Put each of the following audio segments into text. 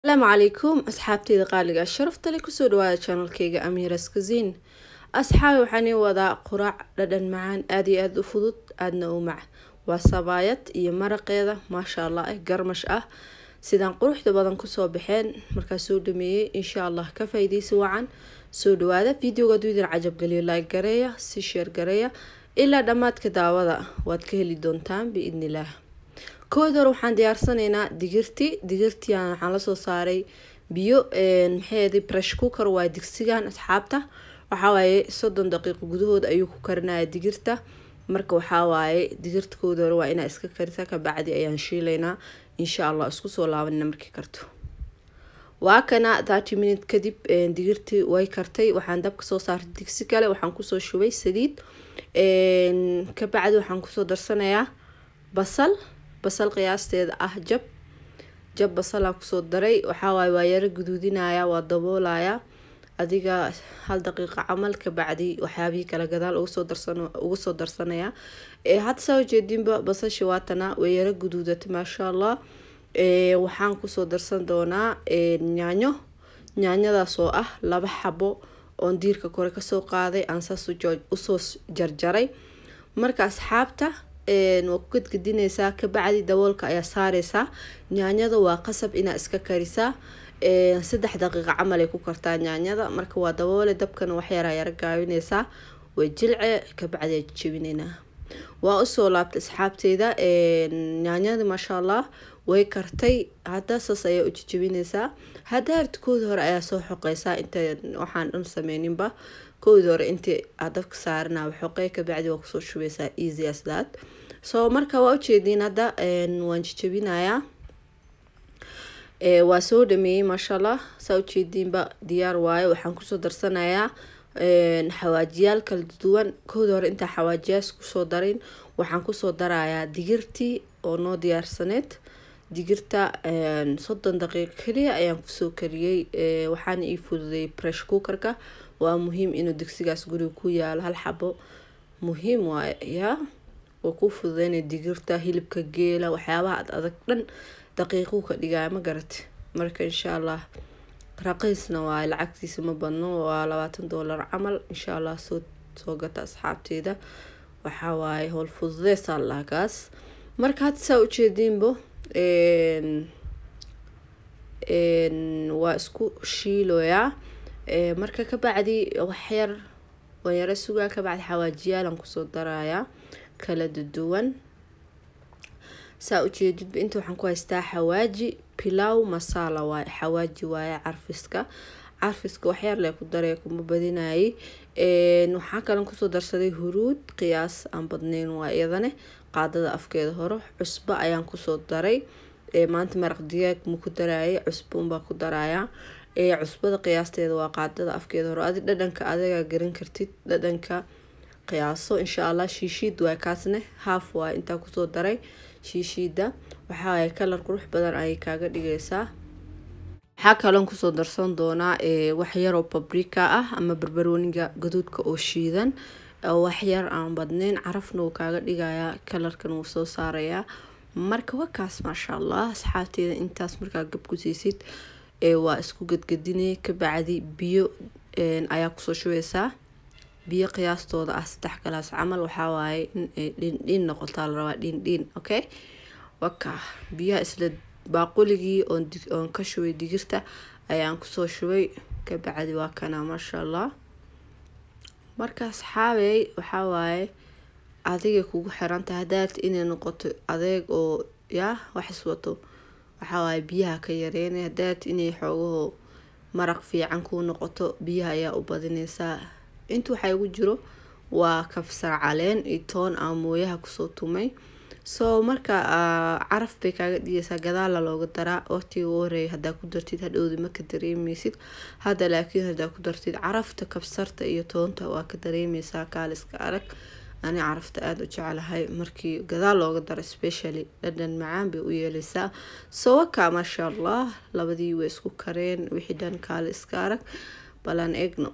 asalaamu calaykum asxaabteyda qaaliga sharafta le kusoo dhawaada janalkeyga amiras kaziin asxaabi waxaan ii wadaa quraac dhadhan macaan aada iyo aada u fudud aadna u mac waa sabaayad iyo maraqeeda maasha allah eh garmash ah sidaan quruxda badan kusoo baxeen markaa soo dhameeyey insha allah ka faa'iideysi wacan soo dhawaada videoga aduu idin cajabgeliyo like gareeya si sheer gareeya ilaa dhammaadka daawada waad ka heli doontaan biidnillaah kood hore waxaan diyaarsanaynaa digirti digirtii waxaan lasoo saaray biyo maxaeedi bresh cooker waa digsigan asxaabta waxawaaye soddon daqiiqo gudahood ayuu ku karinaya digirta marka waxawaaye digirta kood hore waa inaa iska karisa kabacdi ayaan shiilaynaa insha allah isku soo laabanina markii karto waa kana thirty minute kadib digirtii way kartay waxaan dabka soo saartay digsi kale waxaan kusoo shubay saliid kabacdi waxaan kusoo darsanayaa basal basal qiyaasteeda ah jab jab basalaan kusoo daray waxawaaye waa yaro guduudinaya waa daboolaya adiga hal daqiiqa camal kabacdi waxyaabihii kale gadaal uga soo darsanaya hadda saa ujeedinba basasha waatana way yaro guduudatay maasha allah waxaan kusoo darsan doonaa yaanyo yaanyadaas oo ah laba xabo oon diirka kore kasoo qaaday aan saas usoo jarjaray marka asxaabta waa ku gadgadineysaa kabacdi daboolka ayaa saareysaa yaanyada waa qasab inaa iska karisaa saddex daqiiqa camal ay ku kartaa yaanyada marka waa daboole dabkana waxyaraa yaro gaabineysaa way jilce kabacdi aa jejebinaynaa waa usoo laabtay asxaabteyda yaanyada maasha allah way kartay hadda saas ayaa u jejebineysaa hadaarta koodi hore ayaa soo xoqeysaa inta waxaan dhan sameyninba koodi hore intii aad dabka saarana xoqey kabacdi waa kusoo shubeysaa easy as that so marka waa ujeediin hadda waan jejebinayaa waa soo dhameeyey maasha allah saa ujeediinba diyaar waaye waxaan kusoo darsanayaa xawaajiyaal kala duwan koodi hore intaa xawaajiyaas kusoo darin waxaan kusoo darayaa digirtii oo noo diyaarsaneed digirta soddon daqiiqo keliya ayaan kusoo kariyey waxaana ii fududay bresh cookerka waa muhiim inuu digsigaas guriga ku yaalo hal xabo muhiim waaye yaa waa ku fududeynay digirta hilibka geela waxyaabaha ad adag dhan daqiiquu ka dhigaya ma garate marka insha allah raqiisna waaye lacagtiisa ma badno waa labaatan doolar camal insha allah soo soo gata asxaabteeda waxaa waaye howl fududeysaa laakaas marka hadda saa ujeediinbo waa isku shiiloyaa marka kabacdi waxyar waan yaro sugaa kabacdi xawaajiyaalan kusoo darayaa kala duwan saa ujeedidba inta waxaan ku haystaa xawaaji pilaw masala waaye xawaaji waaye carfiska carfiska waxyar lee ku daray kuma badinayay waxaa kalan kusoo darsaday huruud qiyaas aan badneyn waa iyadane qaadada afkeeda hore cusbo ayaan kusoo daray maanta maraq digaag ma ku darayay cusbo unbaa ku darayaa cusbada qiyaasteeda waa qaadada afkeeda hore adi dhadhanka adigaa garan kartid dhadhanka qiyaaso insha allah shiishiid waa kaasne haaf waa intaa kusoo daray shiishiida waxaay kalar qurux badan ayay kaaga dhigeysaa waxaa kaloon kusoo darsan doonaa waxyaroo babrika ah ama barbarooniga gaduudka oo shiidan waxyar aan badneyn carafna wuu kaaga dhigayaa kalarkan wuu soo saarayaa marka wakaas maasha allah asxaabteeda intaas markaa gab ku siisid waa isku gadgadinay kabacdi biyo ayaa kusoo shubeysaa biyo qiyaastooda ah saddex galaas camal waxawaaye inay dhindhiin noqotaa la rabaa dhindhiin okay waka biyaha isla baaquligii oon ka shubay digirta ayaan kusoo shubay kabacdi waa kana maasha allah marka asxaabey waxawaaye adigay kugu xiranta hadaad inay noqoto adeeg oo yaa wax iswato waxawaaye biyaha ka yareynay hadaad inay xoogaho maraq fiican kuu noqoto biyaha ayaa u badineysaa inta waxaa igu jiro waa kabsar caleen iyo toon aan mooyaha kusoo tumay so marka caraf bay kaaga dhigeysaa gadaala looga daraa waqtiga u horeeya hadaa ku dartid hadhowda maka dareemeysid hadda laakiin hadaa ku dartid carafta kabsarta iyo toonta waa ka dareemeysaa kaaliska arag ani carafta aada u jeclahay markii gadaal looga daro specially dhadhan macaan bay u yeeleysaa sowaka maasha allah labadii way isku kareen wixii dhan kaali iska arag balaan egno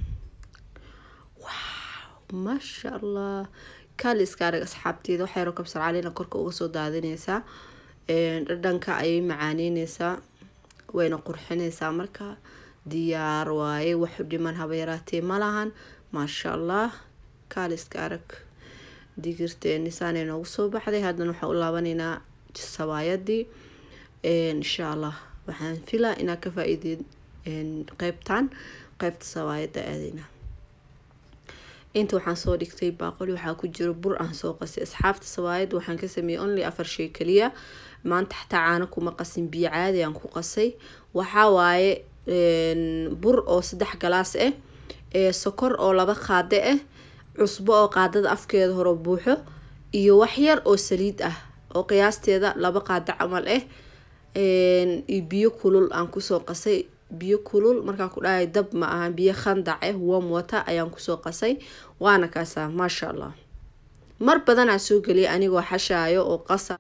maasha allah kaali iska arag asxaabteeda waxyaro kabsar caleena korka uga soo daadineysaa dhadhanka ayay macaaneyneysaa wayna qurxinaysaa marka diyaar waaye waxu dhiman haba yaraatee ma lahan maasha allah kaaliska arag digirteeni saanay noogu soo baxday haddana waxaan u laabanaynaa sabaayadii insha allah waxaan filaa inaad ka faa-iideed qeybtan qeybta sabaayada aadeyna inta waxaan soo dhigtay baaqoli waxaa ku jiro bur aan soo qasay asxaabta sabaayad waxaan ka sameeyey only afar shay kaliya maanta xataa caano kuma qasin biyo caadi aan ku qasay waxaa waaye bur oo saddex galaas ah sokor oo laba qaade ah cusbo oo qaadada afkeeda hore buuxo iyo waxyar oo saliid ah oo qiyaasteeda laba qaado camal ah iyo biyo kulul aan kusoo qasay biyo kulul markaa ku dhahay dab ma ahan biyo khandac ah warm water ayaan kusoo qasay waana kaasaa maasha allah mar badanaa soo geliyay anigoo xashaayo oo qasa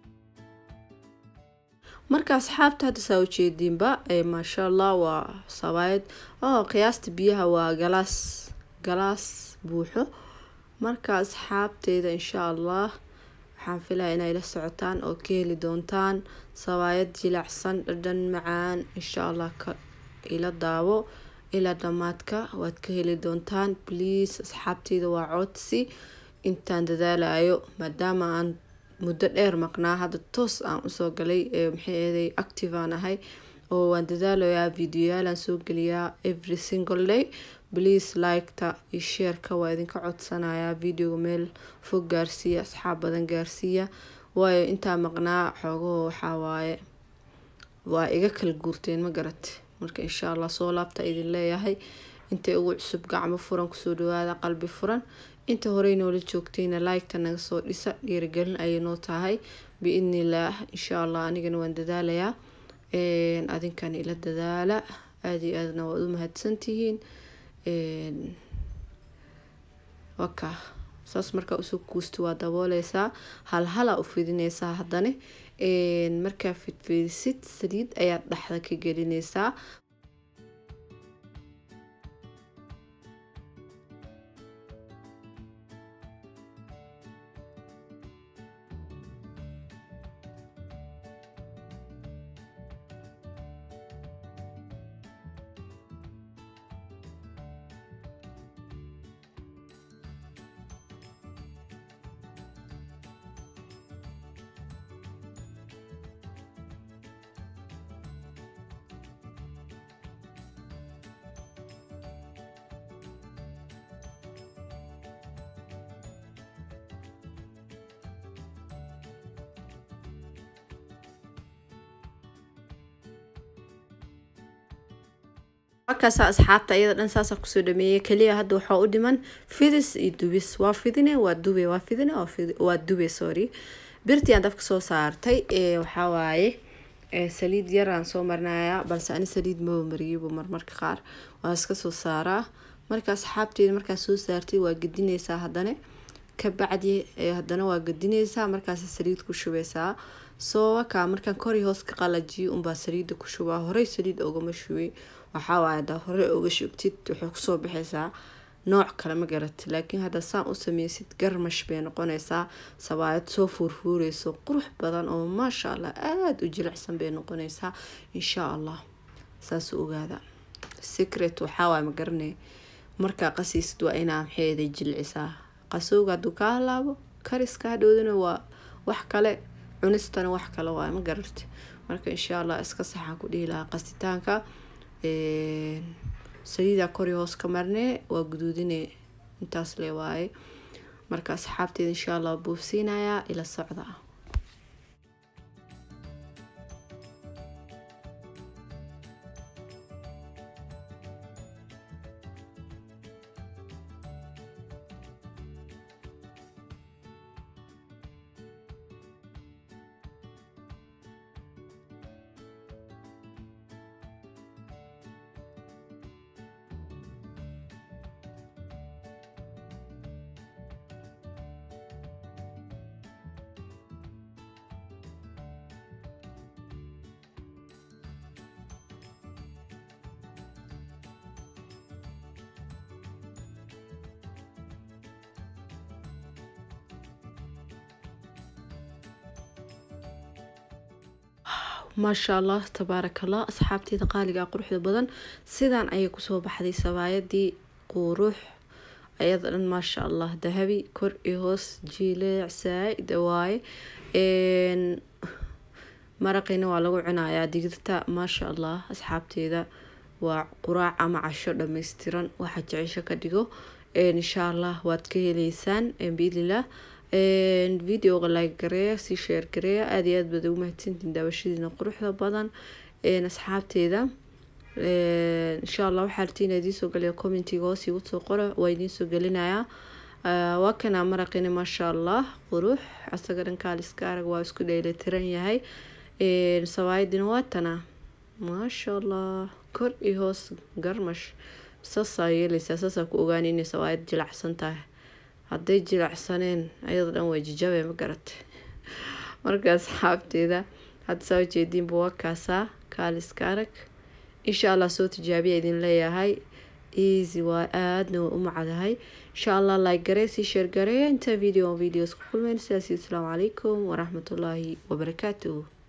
marka asxaabta hadda saa ujeediinba maasha allah waa sabaayad oo qiyaasta biyaha waa galaas galaas buuxo marka asxaabteeda insha allah waxaan filaya inay la socotaan oo ka heli doontaan sabaayad jilacsan dhadhan macaan insha allah ka ila daawo ilaa dhamaadka waad ka heli doontaan please asxaabteyda waa codsi intaan dadaalayo maadaama aan muddo dheer maqnaa hadda toos aan usoo galay maxay eeday active aan ahay oo waan dadaalayaa videoyaalaan soo geliyaa every single day please liketa iyo sheerka waa idinka codsanayaa videoga meel fog gaarsiiya asxaab badan gaarsiiya waayo intaa maqnaa xoogaho waxaa waaye waa iga kala guurteen ma garat marka insha allah soo laabta idin leeyahay intay ugu cusub gacmo furan kusoo dhawaada qalbi furan inta horey noola joogtayna liketa naga soo dhisa dhiirigelin ayay noo tahay biidnillaah insha allah anigana waan dadaalayaa adinkan ila dadaala aada iyo aadna waad u mahadsantihiin waka saas markaa usoo kuusta waa dabooleysaa halhala u fidineysaa haddana markaa fidfidisid saliid ayaad dhexda ka gelineysaa markaasa asxaabta iyada dhan saasa kusoo dhameeyay kaliya hadda waxaa u dhiman fidis iyo dubis waa fidine waa dube waa fidine waa dube sorry birtii aan dabka soo saartay waxaa waaye saliid yaraan soo marinayaa balse ani saliid maba mariyaba marmarka qaar waa iska soo saaraa marka asxaabteeda markaa soo saartay waa gedineysaa haddana kabacdi haddana waa gedineysaa markaas saliid ku shubeysaa soo wakaa markaan kori hoos ka qalajiyo unbaa saliida ku shubaa horey saliid ogama shubay waxaa waaye hadaa hore oga shugtid waxay kusoo baxaysaa nooc kale ma garat laakiin hadda saan u sameysid garmash bay noqonaysaa sabaayad soo fuurfuureyso qurux badan oo maasha allah aada u jilicsan bay noqonaysaa insha allah saas ogaada secret waxaa waaye ma garanay markaa qasiisid waa inaa maxeeday jilcisaa qasowga hadduu kaa halaabo kariska hadhowdana waa wax kale cunistana wax kale waaye ma gararti marka insha allah iska saxaan ku dhihi lahaa qasitaanka saliidaa kori hoos ka marnee waa guduudine intaas le waaye marka asxaabteeda insha allah buufsiinayaa ila socda maasha allah tabaaraka allah asxaabteeda qaaliga quruxda badan sidaan ayay kusoo baxday sabaayadii qurux ayada dhan maasha allah dahabi kor iyo hoos jiileec saa-id waaye maraqina waa lagu cunayaa digirta maasha allah asxaabteeda waa quraac ama casho dhammaystiran waxaa jecesho ka dhigo insha allah waad ka heleysaan biidnilah videoga like gareeya sii sheer gareeya aada iyo aad baad ugu mahadsantiin daawashadiina quruxda badan asxaabteeda insha allah waxaa rtiin idiinsoo galiya commentiga hoos igu soo qora waa idiinsoo gelinayaa waa kana maraqina maasha allah qurux asaga dhankaaliska arag waa isku dheelitiran yahay sawaayadina waa tana maasha allah kor iyo hoos garmash saasaa yeeleysaa saasaa ku ogaan inay sawaayad jilacsan tahay hadday jilacsaneen ayada dhan waa jijabe ma garatay marka asxaabteeda hadda saa ujeediinba waa kaasaa kaaliska arag insha allah soo tijaabiya idin leeyahay easy waa aadna waa u macdahay insha allah like garee sii sheer gareeya intaa video videos ku kulmeyn sidaasi asalaamu calaykum waraxmatullaahi wabarakaatuh